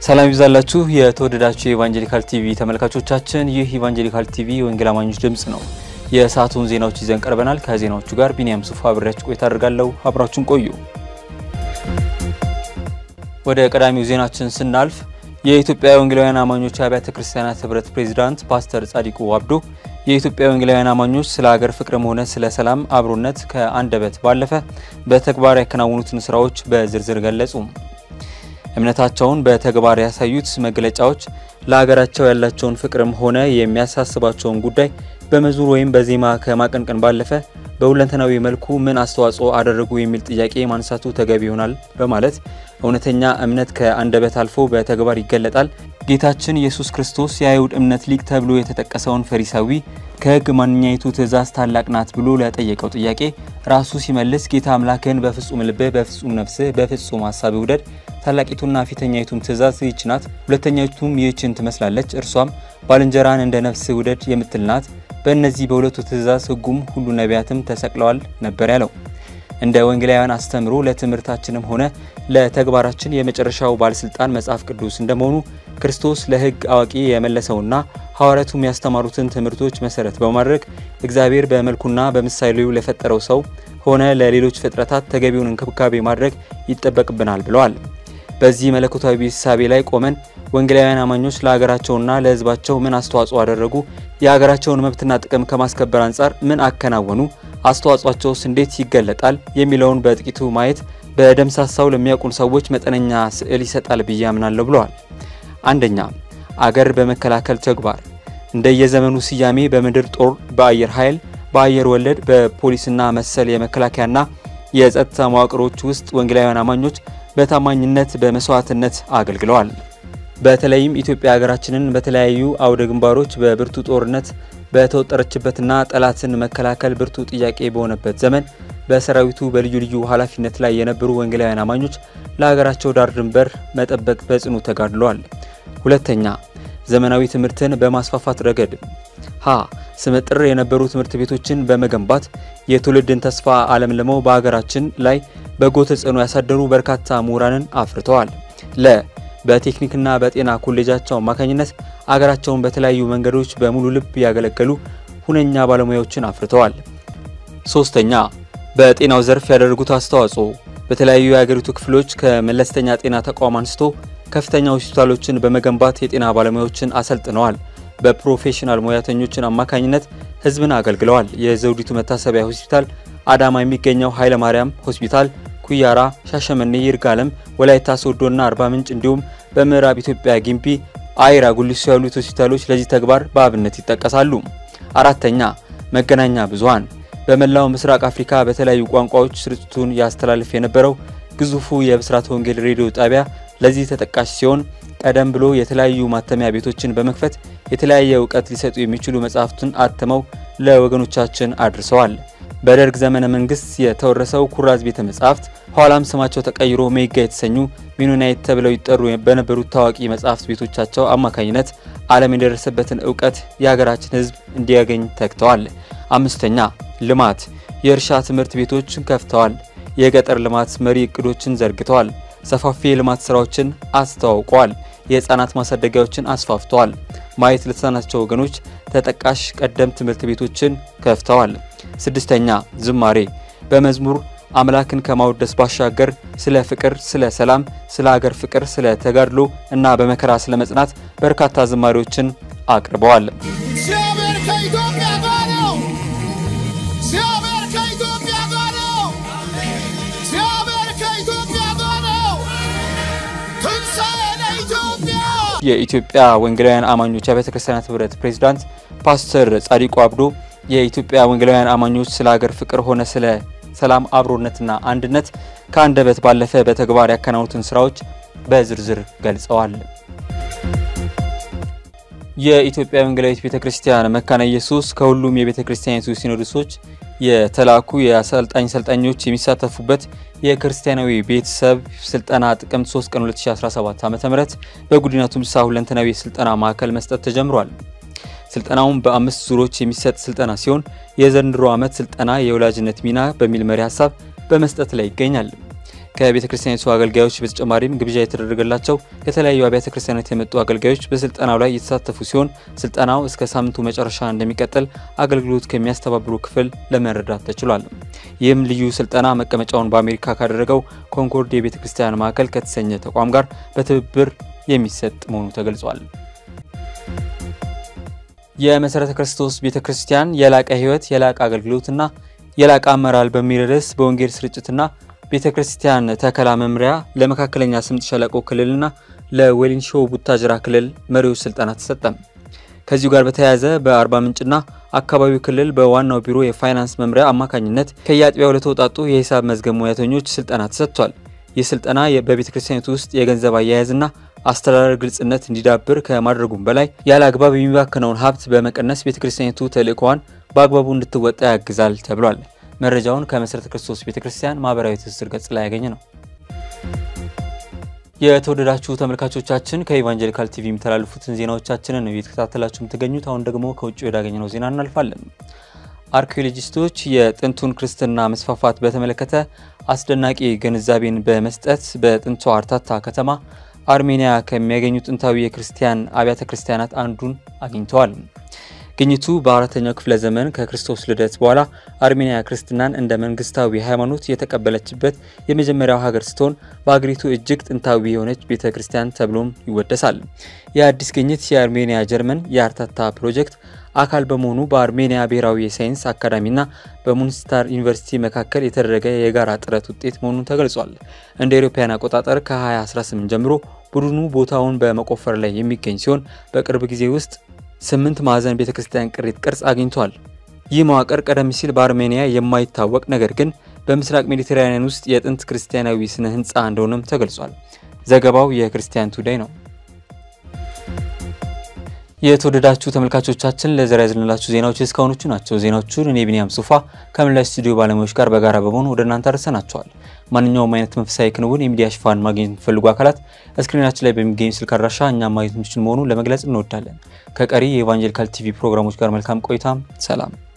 ሰላም ይብዛላችሁ የተወደዳችሁ የኢቫንጀሊካል ቲቪ ተመልካቾቻችን፣ ይህ ኢቫንጀሊካል ቲቪ የወንጌል አማኞች ድምፅ ነው። የሰዓቱን ዜናዎች ይዘን ቀርበናል። ከዜናዎቹ ጋር ቢኒያም ሱፋ አብሬያችሁ ቆይታ አድርጋለሁ። አብራችሁን ቆዩ። ወደ ቀዳሚው ዜናችን ስናልፍ የኢትዮጵያ ወንጌላውያን አማኞች አብያተ ክርስቲያናት ህብረት ፕሬዚዳንት ፓስተር ጻዲቁ አብዶ የኢትዮጵያ ወንጌላውያን አማኞች ስለ ሀገር ፍቅርም ሆነ ስለ ሰላም አብሮነት ከአንደበት ባለፈ በተግባር ያከናውኑትን ስራዎች በዝርዝር ገለጹ። እምነታቸውን በተግባር ያሳዩት መግለጫዎች ለሀገራቸው ያላቸውን ፍቅርም ሆነ የሚያሳስባቸውን ጉዳይ በመዝሙር ወይም በዜማ ከማቀንቀን ባለፈ በሁለንተናዊ መልኩ ምን አስተዋጽኦ አደረጉ የሚል ጥያቄ ማንሳቱ ተገቢ ይሆናል በማለት እውነተኛ እምነት ከአንደበት አልፎ በተግባር ይገለጣል። ጌታችን ኢየሱስ ክርስቶስ የአይሁድ እምነት ሊቅ ተብሎ የተጠቀሰውን ፈሪሳዊ ከሕግ ማንኛይቱ ትእዛዝ ታላቅ ናት ብሎ ለጠየቀው ጥያቄ ራሱ ሲመልስ ጌታ አምላክህን በፍጹም ልብህ፣ በፍጹም ነፍስህ፣ በፍጹም ሀሳብ ውደድ ታላቂቱና ፊተኛይቱም ትእዛዝ ይህች ናት። ሁለተኛይቱም ይህችን ትመስላለች፣ እርሷም ባልንጀራን እንደ ነፍስህ ውደድ የምትል ናት። በእነዚህ በሁለቱ ትእዛዝ ሕጉም ሁሉ ነቢያትም ተሰቅለዋል ነበር ያለው። እንደ ወንጌላውያን አስተምሮ ለትምህርታችንም ሆነ ለተግባራችን የመጨረሻው ባለስልጣን መጽሐፍ ቅዱስ እንደመሆኑ ክርስቶስ ለሕግ አዋቂ የመለሰውና ሐዋርያቱም ያስተማሩትን ትምህርቶች መሰረት በማድረግ እግዚአብሔር በመልኩና በምሳሌው ለፈጠረው ሰው ሆነ ለሌሎች ፍጥረታት ተገቢውን እንክብካቤ ማድረግ ይጠበቅብናል ብለዋል። በዚህ መለኮታዊ እሳቤ ላይ ቆመን ወንጌላውያን አማኞች ለሀገራቸውና ለሕዝባቸው ምን አስተዋጽኦ አደረጉ፣ የሀገራቸውን መብትና ጥቅም ከማስከበር አንጻር ምን አከናወኑ፣ አስተዋጽኦአቸውስ እንዴት ይገለጣል የሚለውን በጥቂቱ ማየት በደምሳሳው ለሚያውቁን ሰዎች መጠነኛ ስዕል ይሰጣል ብዬ አምናለሁ ብለዋል። አንደኛ አገር በመከላከል ተግባር እንደየዘመኑ ስያሜ በምድር ጦር፣ በአየር ኃይል፣ በአየር ወለድ፣ በፖሊስና መሰል የመከላከያና የጸጥታ መዋቅሮች ውስጥ ወንጌላውያን አማኞች በታማኝነት በመስዋዕትነት አገልግለዋል። በተለይም ኢትዮጵያ ሀገራችንን በተለያዩ አውደ ግንባሮች በብርቱ ጦርነት በተወጠረችበትና ጠላትን መከላከል ብርቱ ጥያቄ በሆነበት ዘመን በሰራዊቱ በልዩ ልዩ ኃላፊነት ላይ የነበሩ ወንጌላውያን አማኞች ለሀገራቸው ዳር ድንበር መጠበቅ በጽኑ ተጋድለዋል። ሁለተኛ ዘመናዊ ትምህርትን በማስፋፋት ረገድ ሀ ስመጥር የነበሩ ትምህርት ቤቶችን በመገንባት የትውልድን ተስፋ አለምልመው በሀገራችን ላይ በጎ ተጽዕኖ ያሳደሩ በርካታ ምሁራንን አፍርተዋል። ለ በቴክኒክና በጤና ኮሌጃቸው አማካኝነት አገራቸውን በተለያዩ መንገዶች በሙሉ ልብ ያገለገሉ ሁነኛ ባለሙያዎችን አፍርተዋል። ሶስተኛ በጤናው ዘርፍ ያደረጉት አስተዋጽኦ በተለያዩ የሀገሪቱ ክፍሎች ከመለስተኛ ጤና ተቋም አንስቶ ከፍተኛ ሆስፒታሎችን በመገንባት የጤና ባለሙያዎችን አሰልጥነዋል። በፕሮፌሽናል ሙያተኞችን አማካኝነት ሕዝብን አገልግለዋል። የዘውዲቱ መታሰቢያ ሆስፒታል፣ አዳማ የሚገኘው ኃይለ ማርያም ሆስፒታል፣ ኩያራ፣ ሻሸመኔ፣ ይርጋለም፣ ወላይታ ሶዶና አርባ ምንጭ እንዲሁም በምዕራብ ኢትዮጵያ ጊምቢ፣ አይራ፣ ጉሊሶ ያሉት ሆስፒታሎች ለዚህ ተግባር በአብነት ይጠቀሳሉ። አራተኛ መገናኛ ብዙኃን በመላው ምስራቅ አፍሪካ በተለያዩ ቋንቋዎች ስርጭቱን ያስተላልፍ የነበረው ግዙፉ የብስራት ወንጌል ሬዲዮ ጣቢያ ለዚህ ተጠቃሽ ሲሆን ቀደም ብሎ የተለያዩ ማተሚያ ቤቶችን በመክፈት የተለያየ እውቀት ሊሰጡ የሚችሉ መጽሐፍትን አትመው ለወገኖቻችን አድርሰዋል። በደርግ ዘመነ መንግስት የተወረሰው ኩራዝ ቤተ መጻሕፍት ኋላም ስማቸው ተቀይሮ ሜጋ የተሰኙ ሚኖናይት ተብለው ይጠሩ በነበሩት ታዋቂ መጻሕፍት ቤቶቻቸው አማካኝነት ዓለም የደረሰበትን እውቀት የሀገራችን ሕዝብ እንዲያገኝ ተግተዋል። አምስተኛ ልማት የእርሻ ትምህርት ቤቶችን ከፍተዋል። የገጠር ልማት መሪ እቅዶችን ዘርግተዋል። ሰፋፊ የልማት ስራዎችን አስተዋውቀዋል። የህፃናት ማሳደጊያዎችን አስፋፍተዋል። ማየት ለተሳናቸው ወገኖች ተጠቃሽ ቀደም ትምህርት ቤቶችን ከፍተዋል። ስድስተኛ ዝማሬ በመዝሙር አምላክን ከማወደስ ባሻገር ስለ ፍቅር፣ ስለ ሰላም፣ ስለ ሀገር ፍቅር፣ ስለ ተጋድሎ እና በመከራ ስለ መጽናት በርካታ ዝማሬዎችን አቅርበዋል። እግዚአብሔር ከኢትዮጵያ ጋር ነው። እግዚአብሔር ከኢትዮጵያ ጋር ነው። እግዚአብሔር ከኢትዮጵያ ጋር ነው። ትንሣኤ ለኢትዮጵያ። የኢትዮጵያ ወንጌላውያን አማኞች አብያተ ክርስቲያናት ህብረት ፕሬዚዳንት ፓስተር ጻዲቁ አብዶ የኢትዮጵያ ወንጌላውያን አማኞች ስለ ሀገር ፍቅር ሆነ ስለ ሰላም አብሮነትና አንድነት ከአንደበት ባለፈ በተግባር ያከናውኑትን ስራዎች በዝርዝር ገልጸዋል። የኢትዮጵያ ወንጌላዊት ቤተ ክርስቲያን መካነ ኢየሱስ ከሁሉም የቤተ ክርስቲያኒቱ ሲኖዶሶች የተላኩ የአሰልጣኝ ሰልጣኞች የሚሳተፉበት የክርስቲያናዊ ቤተሰብ ስልጠና ጥቅምት 3 ቀን 2017 ዓ.ም በጉዲና ቱምሳ ሁለንተናዊ የስልጠና ማዕከል መስጠት ተጀምሯል። ስልጠናውን በአምስት ዙሮች የሚሰጥ ስልጠና ሲሆን የዘንድሮ ዓመት ስልጠና የወላጅነት ሚና በሚል መሪ ሀሳብ በመስጠት ላይ ይገኛል። ከቤተ ክርስቲያኒቱ አገልጋዮች በተጨማሪም ግብዣ የተደረገላቸው ከተለያዩ አብያተ ክርስቲያናት የመጡ አገልጋዮች በስልጠናው ላይ የተሳተፉ ሲሆን ስልጠናው እስከ ሳምንቱ መጨረሻ እንደሚቀጥል አገልግሎት ከሚያስተባብሩ ክፍል ለመረዳት ተችሏል። ይህም ልዩ ስልጠና መቀመጫውን በአሜሪካ ካደረገው ኮንኮርድ የቤተ ክርስቲያን ማዕከል ከተሰኘ ተቋም ጋር በትብብር የሚሰጥ መሆኑ ተገልጿል። የመሰረተ ክርስቶስ ቤተ ክርስቲያን የላቀ ሕይወት የላቀ አገልግሎትና የላቀ አመራር በሚል ርዕስ በወንጌል ስርጭትና ቤተ ክርስቲያን ተከላ መምሪያ ለመካከለኛ ስምጥ ሸለቆ ክልልና ለዌሊንሾ ቡታጅራ ክልል መሪዎች ስልጠና ተሰጠ። ከዚሁ ጋር በተያያዘ በአርባ ምንጭና አካባቢው ክልል በዋናው ቢሮ የፋይናንስ መምሪያ አማካኝነት ከየአጥቢያው ለተውጣጡ የሂሳብ መዝገብ ሙያተኞች ስልጠና ተሰጥቷል። ይህ ስልጠና በቤተ ክርስቲያኒቱ ውስጥ የገንዘብ አያያዝና አስተዳደር ግልጽነት እንዲዳብር ከማድረጉም በላይ ያለ አግባብ የሚባክነውን ሀብት በመቀነስ ቤተ ክርስቲያኒቱ ተልእኮዋን በአግባቡ እንድትወጣ ያግዛል ተብሏል። መረጃውን ከመሰረተ ክርስቶስ ቤተ ክርስቲያን ማህበራዊ ትስስር ገጽ ላይ ያገኘ ነው። የተወደዳችሁ ተመልካቾቻችን ከኢቫንጀሊካል ቲቪ የሚተላልፉትን ዜናዎቻችንን ነው እየተከታተላችሁ የምትገኙት። አሁን ደግሞ ከውጭ ወዳገኘነው ዜና እናልፋለን። አርኪኦሎጂስቶች የጥንቱን ክርስትና መስፋፋት በተመለከተ አስደናቂ ግንዛቤን በመስጠት በጥንቷ አርታታ ከተማ አርሜኒያ ከሚያገኙ ጥንታዊ የክርስቲያን አብያተ ክርስቲያናት አንዱን አግኝተዋል። ግኝቱ በአራተኛው ክፍለ ዘመን ከክርስቶስ ልደት በኋላ አርሜኒያ ክርስትናን እንደ መንግስታዊ ሃይማኖት የተቀበለችበት የመጀመሪያው ሀገር ስትሆን በሀገሪቱ እጅግ ጥንታዊ የሆነች ቤተ ክርስቲያን ተብሎም ይወደሳል። የአዲስ ግኝት የአርሜኒያ ጀርመን የአርታታ ፕሮጀክት አካል በመሆኑ በአርሜኒያ ብሔራዊ የሳይንስ አካዳሚና በሙንስታር ዩኒቨርሲቲ መካከል የተደረገ የጋራ ጥረት ውጤት መሆኑን ተገልጿል። እንደ አውሮፓውያን አቆጣጠር ከ2018 ጀምሮ ቡድኑ ቦታውን በመቆፈር ላይ የሚገኝ ሲሆን በቅርብ ጊዜ ውስጥ ስምንት ማዕዘን ቤተ ክርስቲያን ቅሪት ቅርጽ አግኝቷል። ይህ መዋቅር ቀደም ሲል በአርሜኒያ የማይታወቅ ነገር ግን በምስራቅ ሜዲቴራኒያን ውስጥ የጥንት ክርስቲያናዊ ስነ ህንፃ እንደሆነም ተገልጿል። ዘገባው የክርስቲያን ቱዳይ ነው። የተወደዳችሁ ተመልካቾቻችን ለዛሬ ያዝንላችሁ ዜናዎች እስካሁኖቹ ናቸው። ዜናዎቹን እኔ ቢኒያም ሱፋ ከመላው ስቱዲዮ ባለሙያዎች ጋር በጋራ በመሆን ወደ እናንተ አድርሰናቸዋል። ማንኛውም አይነት መንፈሳዊ ክንውን የሚዲያ ሽፋን ማግኘት የምትፈልጉ አካላት እስክሪናችን ላይ በሚገኙ ስልክ አድራሻ እኛም ማግኘት የምችል መሆኑን ለመግለጽ እንወዳለን። ከቀሪ የኢቫንጀሊካል ቲቪ ፕሮግራሞች ጋር መልካም ቆይታም ሰላም